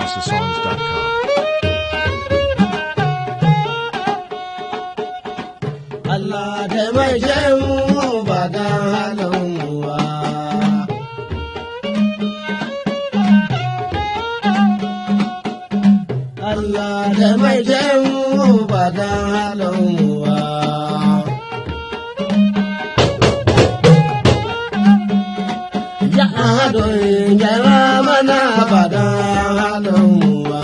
HouseOfSongs.com. Allah taimake mu ba don halin mu ba. Allah taimake mu ba don halin mu ba. Ya ado gyara mana ba don halin mu ba.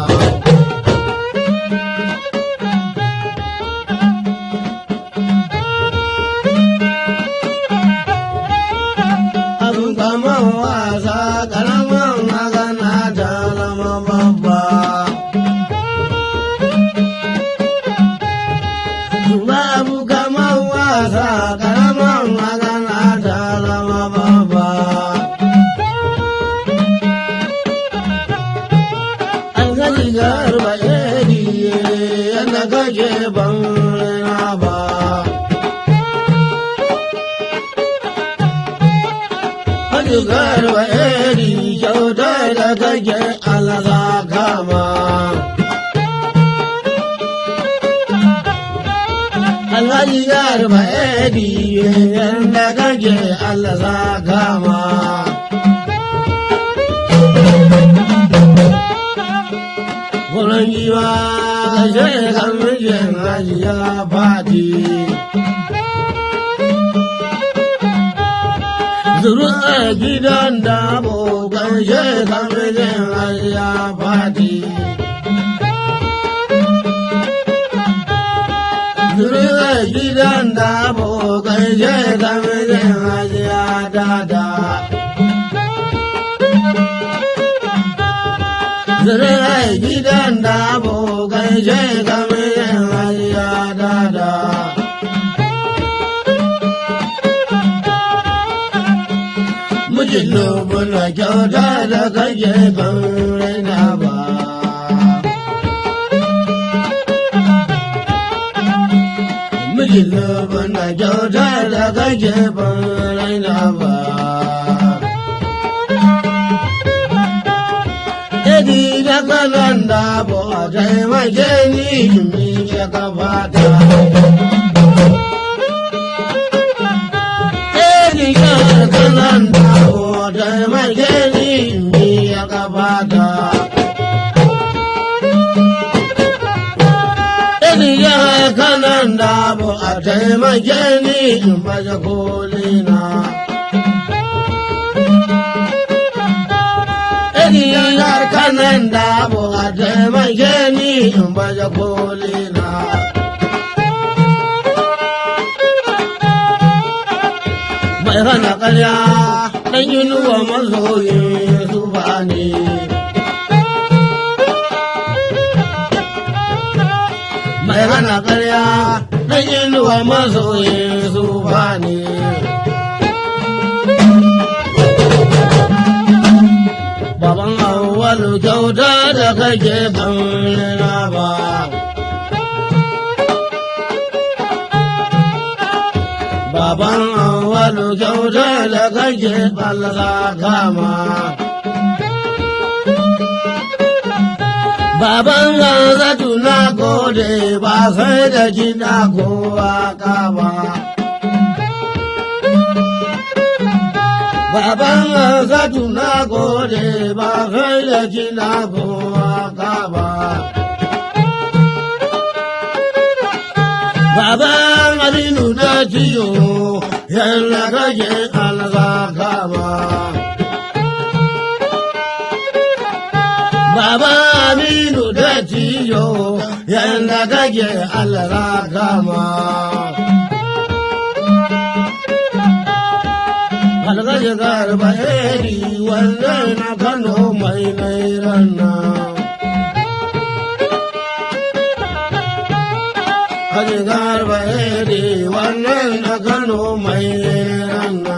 abin kaman wasa karamin magana ta zama babba. Babu kaman wasa karamin magana ta zama babba. Alhaji garba edi yadda kake ban rina ba. Majigar wa eri kyauta da kake alaza kama. Alhaji garba eri yadda kake alaza kama. Wurin giwa kashe kan mijin hajiya fati. Zuri'a gidan da abokan shekarun ya fadi. Zuri'a gidan da abokan shekarun ya dada. Zuri'a gidan da abokan shekarun ya dada. mijin lubuna kyauta da kake ban raina ba. Mijin lubuna kyauta da kake ban raina ba. Edi da kanan da bo taimake ni in miƙe kafata. rigar kanan da da magani ne ya gabata. Rigar kanan da a taimake ni in baje kolina. Rigar kanan da a taimake ni in baje kolina. mai hana ƙarya ɗan inuwa mazoyin su ba ne. Mai hana ƙarya ɗan inuwa mazoyin su ba ne. Baban awwalu kyauta da kake ban ba. baban awwalu kyauta da kake ɓallasa kama. Baban zanzatu na gode ba sai da kiɗa kowa kama. Baban zanzatu na gode ba sai da kiɗa kowa kama. Baban Aminu da ciyo yalla kake alza kama. Baban Aminu da ciyo yalla kake alza kama. Algaji garba eri wannan na Kano mai nairan nan. Haji garba ere wannan na Kano mai ranna.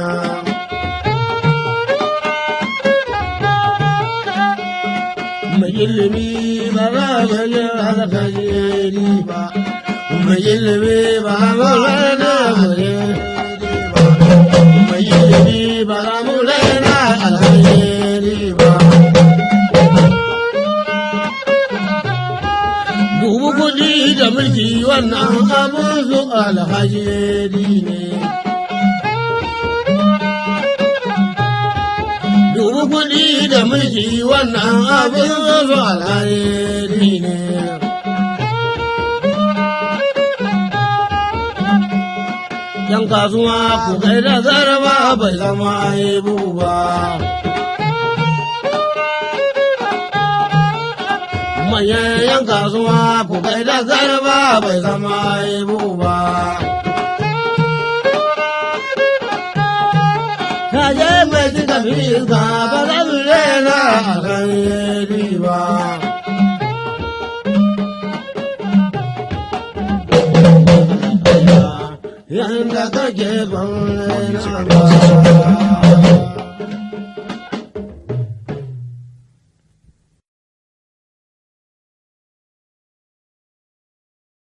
Mai ilimi ba za mu yi alkhairi ba, mai ilimi ba mu rana mure ba, mai ilimi ba za mu rana alkhairi ba. alhaji ne. Dubu kuɗi da mulki wannan abin zo alhaji ne. Yan kasuwa ku kai da garba bai zama aibu ba. Manyan yan kasuwa ku kai da garba bai zama aibu ba. Kaje mai cika fiska ba za su rena a kan ba. Yanda kake ban rena ba.